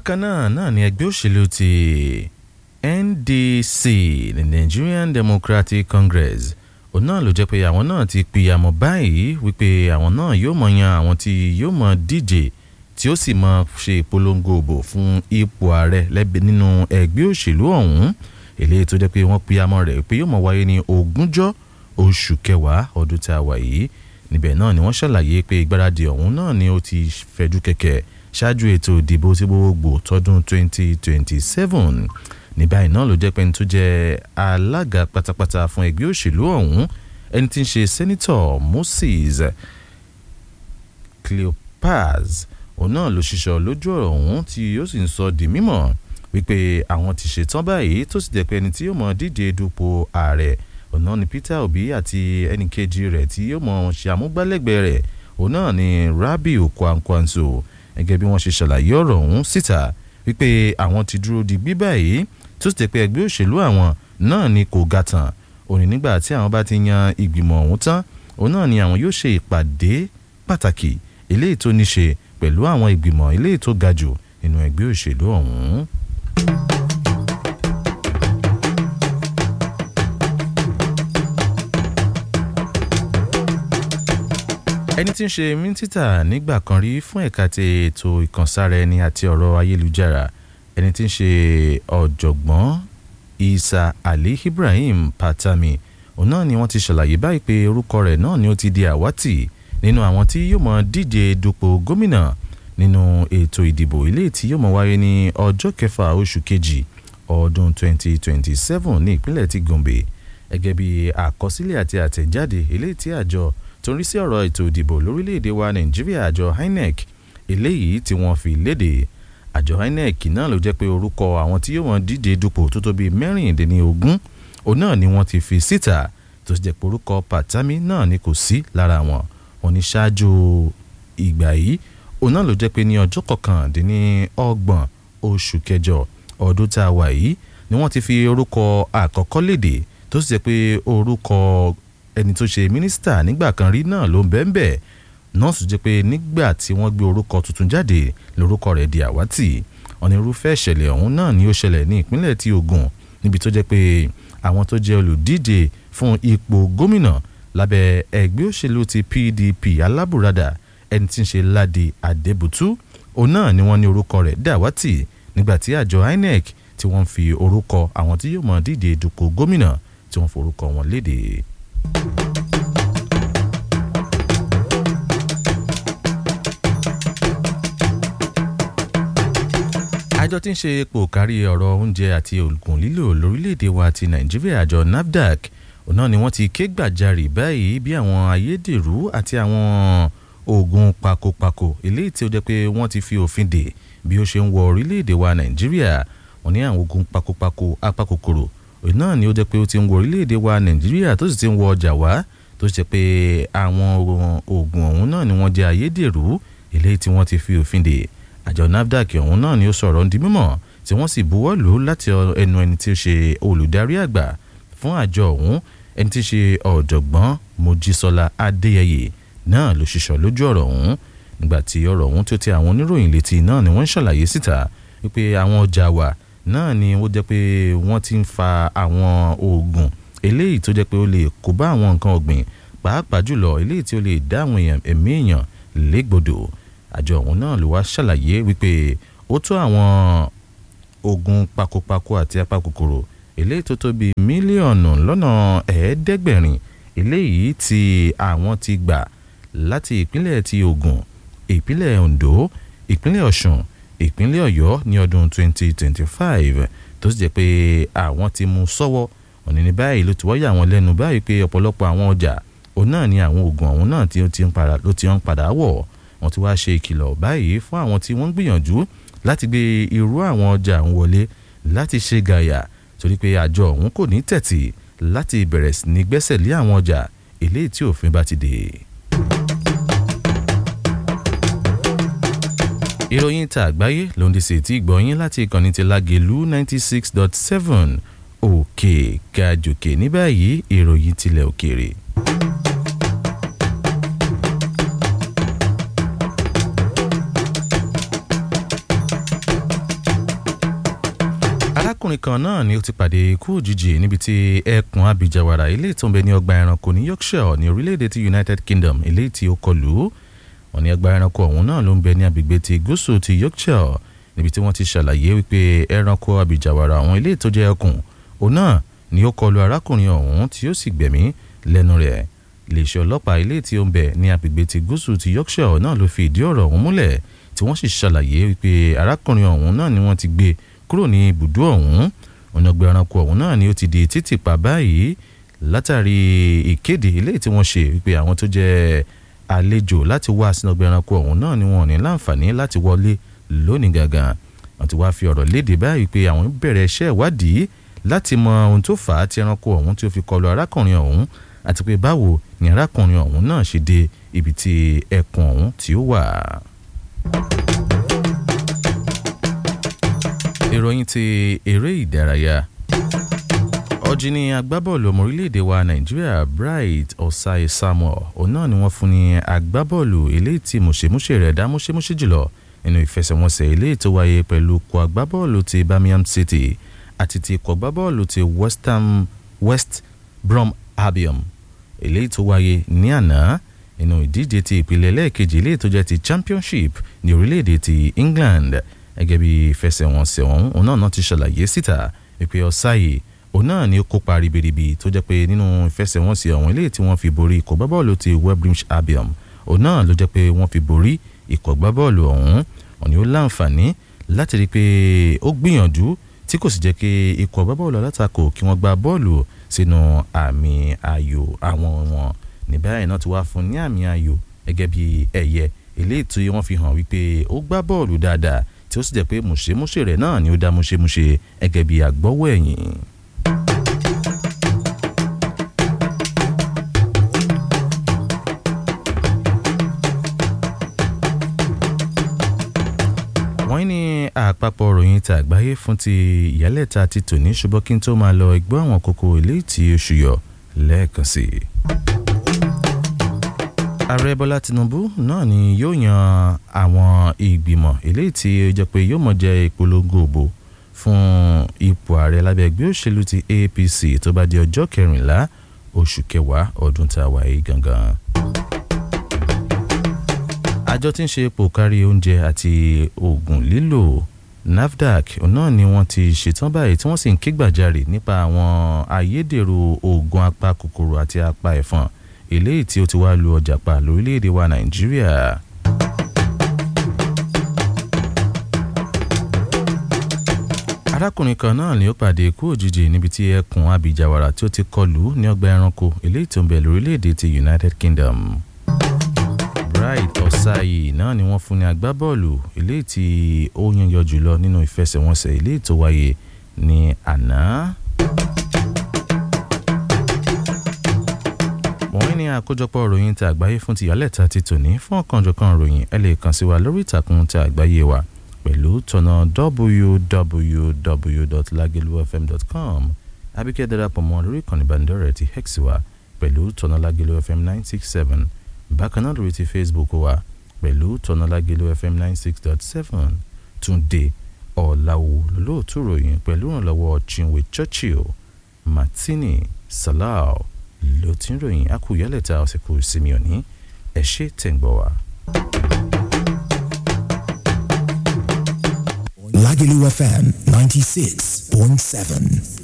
bákan náà náà ni ẹgbẹ́ òṣèlú ti NDC the Nigerian Democratic Congress òun náà ló jẹ́ pé àwọn náà ti pìyàmọ̀ báyìí wípé àwọn náà yóò mọ̀ yan àwọn tí yóò mọ̀ díje tí ó sì mọ̀ ṣe ìpolongo òbò fún ipò ààrẹ lẹ́bi nínú ẹgbẹ́ òṣèlú ọ̀hún eléyìí tó jẹ́ pé wọ́n pìyàmọ̀ rẹ̀ pé yóò mọ̀ wáyé ní ogúnjọ́ oṣù kẹwàá ọdún tá a wà yìí níbẹ̀ náà ni wọ́n ṣàlàyé pé ìgbáradì ọ̀hún náà ni ó ti fẹ̀jú kẹ̀kẹ́ ṣáájú ètò ìdìbò tí gbogbo tọdún 2027 ní báyìí náà ló jẹ́ pé ẹni tó jẹ́ alága pátápátá fún ẹgbẹ́ òṣèlú ọ̀hún ẹni tí ń ṣe sẹ́nitọ̀ Moses Cleopas òun náà ló ṣiṣọ́ lójú ọ̀rọ̀ ọ̀hún tí ó sì ń sọ di mímọ̀ wípé àwọn ti ṣetán báyìí tó sì jẹ́ pé ẹni tí yóò mọ̀ díje dupò ààrẹ ọ̀nà ni Peter Obi àti ẹnìkejì rẹ̀ tí yóò mọ̀ ṣe àmúgbálẹ́gbẹ̀ẹ́ rẹ̀ òun náà ni Rabiu Kwankwanso gẹ́gẹ́ bí wọ́n ṣe ṣàlàyé ọ̀rọ̀ ọ̀hún síta wípé àwọn ti dúró di gbígbà yìí tó sì jẹ́ pé ẹgbẹ́ òṣèlú àwọn náà ni kò ga tán òní nígbà tí àwọn bá ti yan ìgbìmọ̀ ọ̀hún tán òun náà ni àwọn yóò ṣe ìpàdé pàtàkì eléyìí tó ní ṣe pẹ̀lú àwọn ìgbìmọ̀ eléyìí tó ga jù nínú ẹgbẹ́ òṣèlú ọ̀hún. ẹni tí ń ṣe mínísítà nígbà kan rí fún ẹ̀ka ti ètò ìkànsára ẹni àti ọ̀rọ̀ ayélujára ẹni tí ń ṣe ọ̀jọ̀gbọ́n Isa Ali Ibrahim Patami òun náà ni wọ́n ti ṣàlàyé báyìí pé orúkọ rẹ̀ náà ni ó ti di àwátì nínú àwọn tí yóò mọ díje dupò gómìnà nínú ètò ìdìbò ilé tí yóò mọ wáyé ní ọjọ́ kẹfà oṣù kejì ọdún 2027 ní ìpínlẹ̀ ti Gombe gẹ́gẹ́ bí àkọsílẹ̀ àti àtẹ̀jáde ilé tí àjọ tó ń rí sí ọ̀rọ̀ ètò ìdìbò lórílẹ̀‐èdè wa Nàìjíríà àjọ INEC eléyìí tí wọ́n fi léde àjọ INEC náà ló jẹ́ pé orúkọ àwọn tí yóò wọ́n díje dupò tó tó bíi mẹ́rìndínlógún òun náà ni wọ́n ti fi síta tó sì jẹ́ pé orúkọ Pàtàmí náà ni kò sí lára wọn wọn ní ṣáájú ìgbà yìí òun náà ló jẹ́ pé ní ọjọ́ kọkàndínlọ́gbọ̀n oṣù kẹjọ ọdún tá a wà yìí ni wọ́n ti fi orúkọ àkọ́kọ́ léde tó sì jẹ́ pé orúkọ ẹni tó ṣe mínísítà nígbà kan rí náà ló ń bẹ́ẹ̀ bẹ́ẹ̀ nọ́ọ̀sì jẹ́ pé nígbà tí wọ́n gbé orúkọ tuntun jáde lórúkọ rẹ̀ di àwátì onírúfẹ́ ìṣẹ̀lẹ̀ ọ̀hún náà ni ó ṣẹlẹ̀ ní ìpínlẹ̀ ti Ògùn níbi tó jẹ́ pé àwọn tó jẹ́ olùdíje fún ipò gómìnà lábẹ́ ẹgbẹ́ òṣèlú ti PDP alábùradà ẹni tí ń ṣe Ládi Adébùtú òun náà ni wọ́n ní orúkọ rẹ̀ dàwátì nígbà tí àjọ INEC tí wọ́n fi orúkọ àwọn tí yóò mọ̀ díje dupò gómìnà tí wọ́n forúkọ wọn léde. àjọ tí ń ṣe epo kárí ọ̀rọ̀ oúnjẹ àti oògùn lílò lórílẹ̀‐èdè wa ti nàìjíríà àjọ nafdac òun náà ni wọ́n ti ké gbàjarè báyìí bí àwọn ayédèrú àti àwọn oògùn pakopako eléyìí tí ó jẹ́ pé wọ́n ti fi òfin dè bí ó ṣe ń wọ orílẹ̀‐èdè wa nàìjíríà wọ́n ní àwọn oògùn pakopako apakòkòrò òun náà ni ó jẹ́ pé ó ti ń wọ orílẹ̀‐èdè wa nàìjíríà tó sì ti ń wọ ọjà wá tó ṣe pé àwọn oògùn ọ̀hún náà ni wọ́n jẹ́ ayédèrú eléyìí tí wọ́n ti fi òfin dè àjọ nafdac ọ̀hún náà ni ó sọ̀rọ̀ di mímọ̀ tí wọ́n sì buwọ́ lù ú láti ẹnu ẹni tí ó ṣe olùdarí àgbà fún àjọ ọ̀hún ẹni tí í ṣe ọ̀jọ̀gbọ́n mojísọ́lá adéyẹyẹ náà ló ṣiṣọ́ lójú ọ̀rọ̀ ọ̀hún nígbà tí ọ̀rọ̀ ọ̀hún tó ti àwọn oníròyìn létí náà ni wọ́n ń ṣàlàyé síta wípé àwọn ọjà wa náà ni ó jẹ́ pé wọ́n ti ń fa àwọn oògùn eléyìí tó jẹ́ pé ó lè kó bá àwọn nǹkan ọ̀gbìn pàápàá jùlọ eléyìí tí ó lè dá àwọn èèyàn ẹ̀mí èèyàn légbodò àjọ ọ̀hún náà ló wá ṣàlàyé wípé ó tó àwọn oògùn pakopako àti apakòkòrò eléyìí tó tó bíi mílíọ̀nù lọ́nà ẹ̀ẹ́dẹ́gbẹ̀rin eléyìí tí àwọn ti gbà láti ìpínlẹ̀ ti Ògùn ìpínlẹ̀ Ondo ìpínlẹ̀ Ọ̀ṣun ìpínlẹ̀ Ọ̀yọ́ ní ọdún 2025 tó sì jẹ́ pé àwọn ti mú sọ́wọ́ òní ní báyìí ló ti wọ́yà wọn lẹ́nu báyìí pé ọ̀pọ̀lọpọ̀ àwọn ọjà òun náà ni àwọn oògùn ọ̀hún náà tí ó ti ń padà wọ̀ wọ́n ti wá ṣe ìkìlọ̀ báyìí fún àwọn tí wọ́n ń gbìyànjú láti gbé irú àwọn ọjà ń wọlé láti ṣe gàyà torí pé àjọ ọ̀hún kò ní tẹ̀tì láti bẹ̀rẹ̀ sí ní gbẹ́sẹ̀ lé àwọn ọjà eléyìí tí òfin bá ti dè. ìròyìn ta àgbáyé ló ń di sí ti gbọ̀nyìn láti ìkànnì ti Lágelú ninety six dot seven òkè gàjòkè ní báyìí ìròyìn tilẹ̀ òkèèrè. arákùnrin kan náà ni ó ti pàdé ikú òjijì níbi tí ẹkùn abijawara ilé tó ń bẹ ní ọgbà ẹranko ní yorkshire ní orílẹ̀-èdè ti united kingdom ilé tí ó kọlù wọn ní ọgbà ẹranko ọ̀hún náà ló ń bẹ ní agbègbè ti gúúsù ti yorkshire níbi tí wọ́n ti ṣàlàyé wípé ẹranko abijawara àwọn ilé tó jẹ́ ẹkùn òun náà ni ó kọlù arákùnrin ọ̀hún tí ó sì gbẹ̀mí lẹ́nu rẹ̀ iléeṣẹ́ ọlọ́pàá ilé tí ó ń bẹ ní agbègbè ti gúúsù ti yorkshire náà ló fi ìdí ọ̀rọ̀ ọ̀hún múlẹ̀ tí wọ́n sì ṣàlàyé wípé arákùnrin ọ̀hún náà ni wọ́n ti gbé kúrò ní ibùdó ọ̀hún ọ̀nà ọgbà ẹranko ọ̀hún náà ni ó ti di títì pa báyìí látàrí ìkéde ilé tí wọ́n ṣe wípé àwọn tó jẹ́ àlejò láti wá sínú ọgbà ẹranko ọ̀hún náà ni wọ́n ní láǹfààní láti wọlé lónìí gangan wọ́n ti wá fi ọ̀rọ̀ léde báyìí pé àwọn bẹ̀rẹ̀ iṣẹ́ ìwádìí láti mọ ohun tó fà á tí ẹranko ọ̀hún tí ó fi kọlu arákùnrin ọ̀hún àti pé báwo ni arákùnrin ọ̀hún náà ṣe dé ibi tí ẹkùn ọ̀hún tí ó wà. ìròyìn ti eré ìdárayá ọ̀jìnì agbábọ́ọ̀lù ọmọ orílẹ̀-èdè wa nàìjíríà bright ọ̀sàì samuel òun náà ni wọ́n fún ní agbábọ́ọ̀lù eléyìí tí mùṣemúṣe rẹ̀ dá múṣemúṣe jùlọ nínú ìfẹsẹ̀wọnsẹ̀ eléyìí tó wáyé pẹ̀lú ikọ̀ agbábọ́ọ̀lù ti birmingham city àti ti ikọ̀ agbábọ́ọ̀lù ti west ham west brom albion eléyìí tó wáyé ní àná nínú ìdíje ti ìpìlẹ̀ lẹ́ẹ̀kejì eléyìí tó jẹ́ ti championship ní orílẹ̀-èdè ti england gẹ́gẹ́ bí ìfẹsẹ̀wọnsẹ̀ ọ̀hún òun náà ti ṣàlàyé síta wípé ọ̀sáyè òun náà ni ó kópa ribiribi tó jẹ́ pé nínú ìfẹsẹ̀wọnsẹ̀ ọ̀hún eléyìí tí wọ́n fi borí ikọ̀ gbábọ́ọ̀lù ti webrimsh albion òun náà ló jẹ́ pé wọ́n fi borí ikọ̀ gbábọ́ọ̀lù ọ̀hún òun ni ó láǹfààní láti rí i pé ó gbìyànjú tí kò sì jẹ́ kí ikọ̀ gbábọ́ọ̀lù alátakò kí wọ́n gba bọ́ọ̀lù sínú àmì ayò àwọn wọn ní báyìí náà ti wá fún ní àmì ayò gẹ́gẹ́ bí ẹ̀yẹ eléyìí tí wọ́n fi hàn wípé ó gbá bọ́ọ̀lù dáadáa tí ó sì jẹ́ pé mùṣemúṣe rẹ̀ náà ni ó dá múṣemúṣe gẹ́gẹ́ bí àgbọ́wọ́ ẹ̀yìn. wọ́n ní àpapọ̀ ròyìn ti àgbáyé fún ti ìyálẹ̀ta ti tòní ṣùgbọ́n kí n tó máa lọ ẹgbẹ́ àwọn kókó ilé tí oṣù yọ lẹ́ẹ̀kan sí i. ààrẹ bọ́lá tinubu náà ni yóò yan àwọn ìgbìmọ̀ eléyìí tí ó jẹ́ pé yóò mọ̀ jẹ́ ìpolongo òbò fún ipò ààrẹ lábẹ́ ẹgbẹ́ òṣèlú ti apc tó bá di ọjọ́ kẹrìnlá oṣù kẹwàá ọdún tá a wà yìí gangan àjọ tí ń ṣe epo kárí oúnjẹ àti oògùn lílò nafdac náà ni wọ́n ti ṣetán báyìí tí wọ́n sì ń ké gbàjarè nípa àwọn ayédèrú oògùn apá kòkòrò àti apá ẹ̀fọn eléyìí tí ó ti wá lu ọjà pa lórílẹ̀‐èdè wa nàìjíríà. arákùnrin kan náà ni ó pàdé ikú òjijì níbi tí ẹkùn abijawara tí ó ti kọlù ní ọgbà ẹranko eléyìí tó ń bẹ lórílẹ̀‐èdè ti united kingdom bright ọ̀sáyì náà ni wọ́n fún ní agbábọ́ọ̀lù eléyìí tí ó yànyọ jùlọ nínú ìfẹsẹ̀wọnsẹ̀ eléyìí tó wáyé ní àná. wọ́n ní àkójọpọ̀ ròyìn tí àgbáyé fún ti yálẹ̀ta ti tòní fún ọ̀kanjọ̀kan ròyìn ẹ lè kàn sí wa lórí ìtàkùn tí àgbáyé wa pẹ̀lú tọ̀nà www.lagelufm.com abíkẹ́ darapọ̀ mọ́ lórí ìkànnì ìbánidọ́rẹ̀ẹ́ ti hex wa pẹ̀lú tọ̀nà lagelufm nine six seven bákan náà lórí ti facebook wa pẹ̀lú tọ́nàlágelo fm nine six dot seven túnde ọ̀làwò lóòtú ròyìn pẹ̀lú ìrànlọ́wọ́ chinwe churchill martini salau ló ti ń ròyìn akúyẹ́lẹ̀ta ọ̀sẹ̀ kù sinmi òní ẹ̀ ṣe tẹ̀gbọ́ wa. Lagelu FM 96.7.